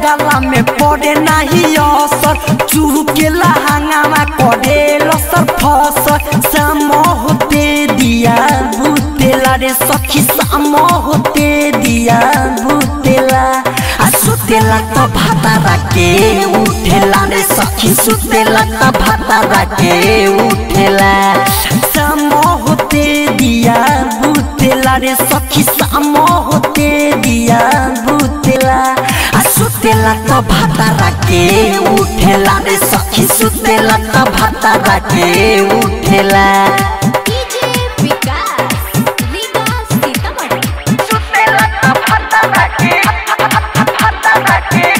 गला में पड़े नाही असर चूहू के लहंगावा करे लसर फसर शाम होते दिया बुतेला रे सखी शाम होते दिया बुतेला आ सुतेला त भातारा के उठेला रे सखी सुतेला त भातारा के उठेला शाम होते दिया बुतेला रे सखी शाम होते दिया बुतेला आ सुतेला त भातारा के उठेला रे सखी सुतेला त भातारा के उठेला डीजे विकास विकास सीतामढ़ी सुतेला त भातारा के भातारा के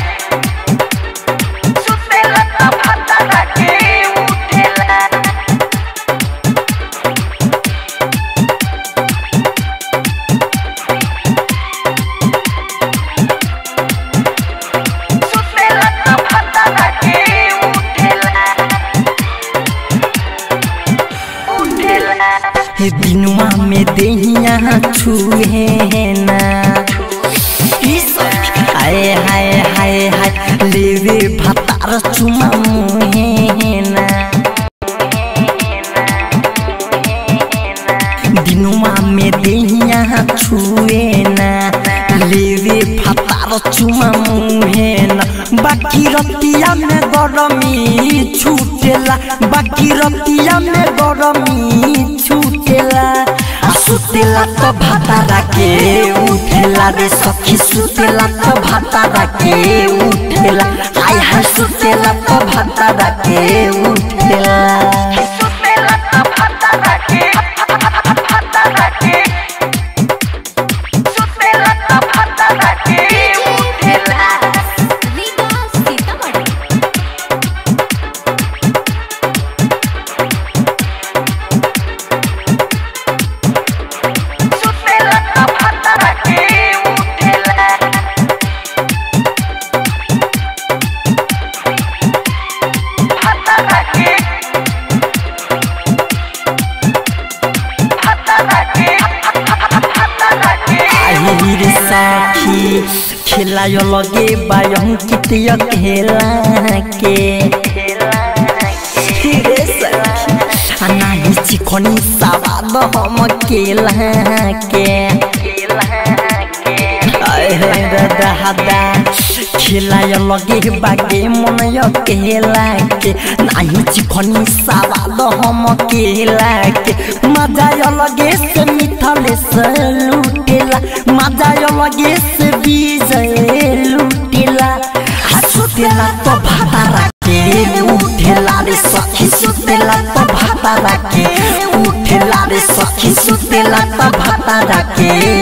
सुतेला त भातारा के उठेला सुतेला त भातारा के उठेला उठेला हे बिनुआ में देहिया छुए ना हाय हाय हाय हाय लेवे भतार चुमा मुहे ना दिनुआ में देहिया छुए ना लेवे भतार चुमा मुहे ना बाकी रतिया में गरमी छूटेला बाकी रतिया में गरमी छूटेला आ सुतेला त भातारा के उठेला रे सखी सुतेला त भातारा के उठेला हाय हाय सुतेला त भातारा के उठेला सुतेला त भातारा के भातारा के सुतेला त भातारा के उठेला विकास सीतामढ़ी सुतेला त भातारा के उठेला भातारा के भातारा के भातारा के आई रे साथी खेलायो लगे बायम कितिया खेला के रे सखी नाही चिकनी सवाद हम केला के आए हे दादा हदा खेलाय लगे बागे मन केला के नाही चिकनी सवाद हम केला के मजा लगे से मिथले से लुटेला मजा लगे से विजय लुटेला सुतेला तो भातारा के उठेला रे सखी सुतेला तो भातारा के उठेला रे सखी सुतेला तो भातारा के